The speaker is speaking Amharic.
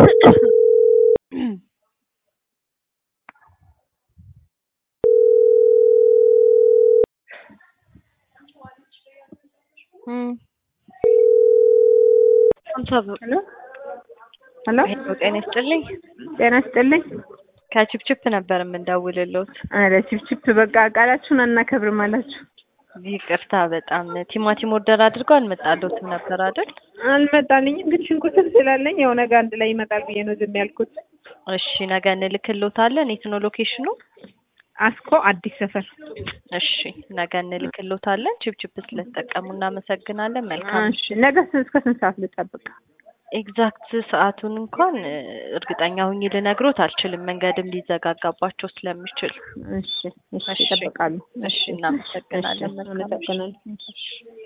ሄሎ ሄሎ ሄሎ ጤና ይስጥልኝ። ጤና ይስጥልኝ። ከቺፕቺፕ ነበር የምንደውልሎት። ኧረ ቺፕቺፕ በቃ ቃላችሁን አናከብርም አላችሁ። ይቅርታ በጣም ቲማቲም ኦርደር አድርጎ አልመጣሎትም ነበር አይደል? አልመጣልኝም፣ ግን ሽንኩርትም ስላለኝ ያው ነገ አንድ ላይ ይመጣል ብዬ ነው ዝም ያልኩት። እሺ ነገ እንልክሎታለን። የት ነው ሎኬሽኑ? አስኮ አዲስ ሰፈር። እሺ ነገ እንልክሎታለን። ቺፕቺፕ ስለተጠቀሙ እናመሰግናለን። መልካም እሺ ነገ ስ- እስከ ስንት ሰዓት ልጠብቅ? ኤግዛክት ሰዓቱን እንኳን እ፣ እርግጠኛ ሁኝ ልነግሮት አልችልም። መንገድም ሊዘጋጋባቸው ስለሚችል። እሺ እሺ እሺ። እጠብቃለሁ። እሺ እናመሰግናለን። እሺ መልካም ምሽት። አመሰግናለሁ።